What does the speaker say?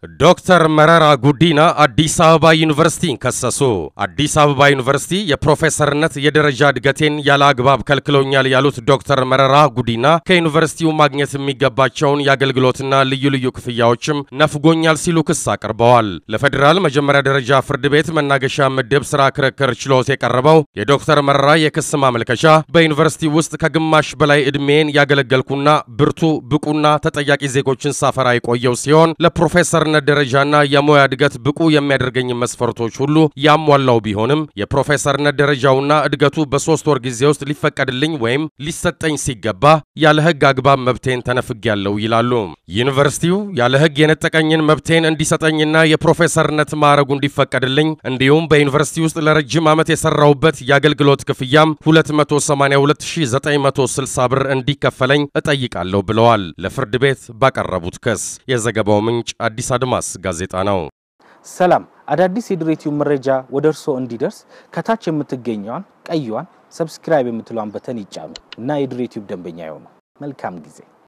ዶክተር መረራ ጉዲና አዲስ አበባ ዩኒቨርሲቲን ከሰሱ። አዲስ አበባ ዩኒቨርሲቲ የፕሮፌሰርነት የደረጃ እድገቴን ያለ አግባብ ከልክሎኛል ያሉት ዶክተር መረራ ጉዲና ከዩኒቨርሲቲው ማግኘት የሚገባቸውን የአገልግሎትና ልዩ ልዩ ክፍያዎችም ነፍጎኛል ሲሉ ክስ አቅርበዋል። ለፌዴራል መጀመሪያ ደረጃ ፍርድ ቤት መናገሻ ምድብ ስራ ክርክር ችሎት የቀረበው የዶክተር መረራ የክስ ማመልከቻ በዩኒቨርሲቲ ውስጥ ከግማሽ በላይ ዕድሜን ያገለገልኩና ብርቱ ብቁና ተጠያቂ ዜጎችን ሳፈራ የቆየው ሲሆን ለፕሮፌሰርነት ደረጃና የሙያ እድገት ብቁ የሚያደርገኝ መስፈርቶች ሁሉ ያሟላው ቢሆንም የፕሮፌሰርነት ደረጃውና እድገቱ በሶስት ወር ጊዜ ውስጥ ሊፈቀድልኝ ወይም ሊሰጠኝ ሲገባ ያለ ሕግ አግባብ መብቴን ተነፍጌያለሁ ይላሉ። ዩኒቨርሲቲው ያለ ሕግ የነጠቀኝን መብቴን እንዲሰጠኝና የፕሮፌሰርነት ማዕረጉ እንዲፈቀድልኝ እንዲሁም በዩኒቨርሲቲ ውስጥ ለረጅም ዓመት የሰራውበት የአገልግሎት ክፍያም 282960 ብር እንዲከፈለኝ እጠይቃለሁ ብለዋል። ለፍርድ ቤት ባቀረቡት ክስ የዘገባው ምንጭ አዲስ አድማስ ጋዜጣ ነው። ሰላም፣ አዳዲስ የድሬቲዩብ መረጃ ወደ እርስዎ እንዲደርስ ከታች የምትገኘዋን ቀይዋን ሰብስክራይብ የምትለዋን በተን ይጫኑ እና የድሬቲዩብ ደንበኛ ይሆኑ። መልካም ጊዜ